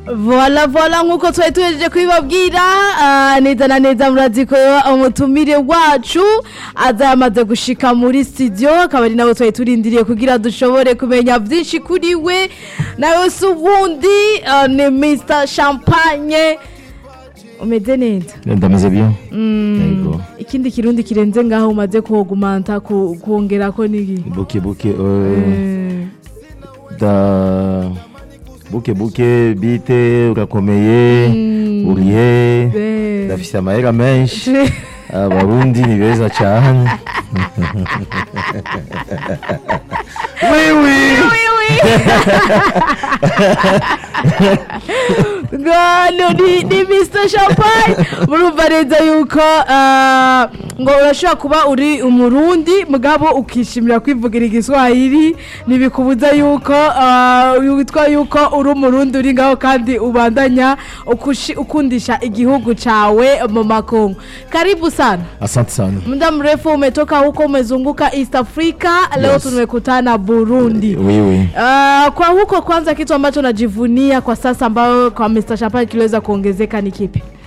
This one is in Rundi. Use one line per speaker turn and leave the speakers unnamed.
vola vola nk'uko twari tuhejeje kubibabwira ah, neza na neza murazi ko umutumire wacu aza yamaze gushika muri studio akaba ari nawe twari turindiriye kugira dushobore kumenya byinshi kuri we nawe si ubundi ah, ni mr champagne umeze neza
ndameze bien yego
ikindi kirundi kirenze ngaho umaze kuhogumanta ku- kuongera ko niki
buke buke euh,
Eh,
da buke buke bite urakomeye urihe
eh.
ndafise amahera menshi abarundi ni beza cyane oui oui
Oui, oui. Ngano ni, ni Mr. Champagne murumva neza yuko ah, ngo urashobora kuba uri umurundi mugabo ukishimira kwivugira igiswahili ntibikubuza yuko ah, witwa yuko uri umurundi uri ngaho kandi ubandanya ukushi- ukundisha igihugu cawe mu makungu karibu sana
asante sana
muda mrefu umetoka huko umezunguka East Africa leo
Yes.
tumekutana Burundi
oui oui
Uh, kwa huko kwanza kitu ambacho najivunia kwa sasa ambayo kwa Mr. Champagne kiliweza kuongezeka ni kipi?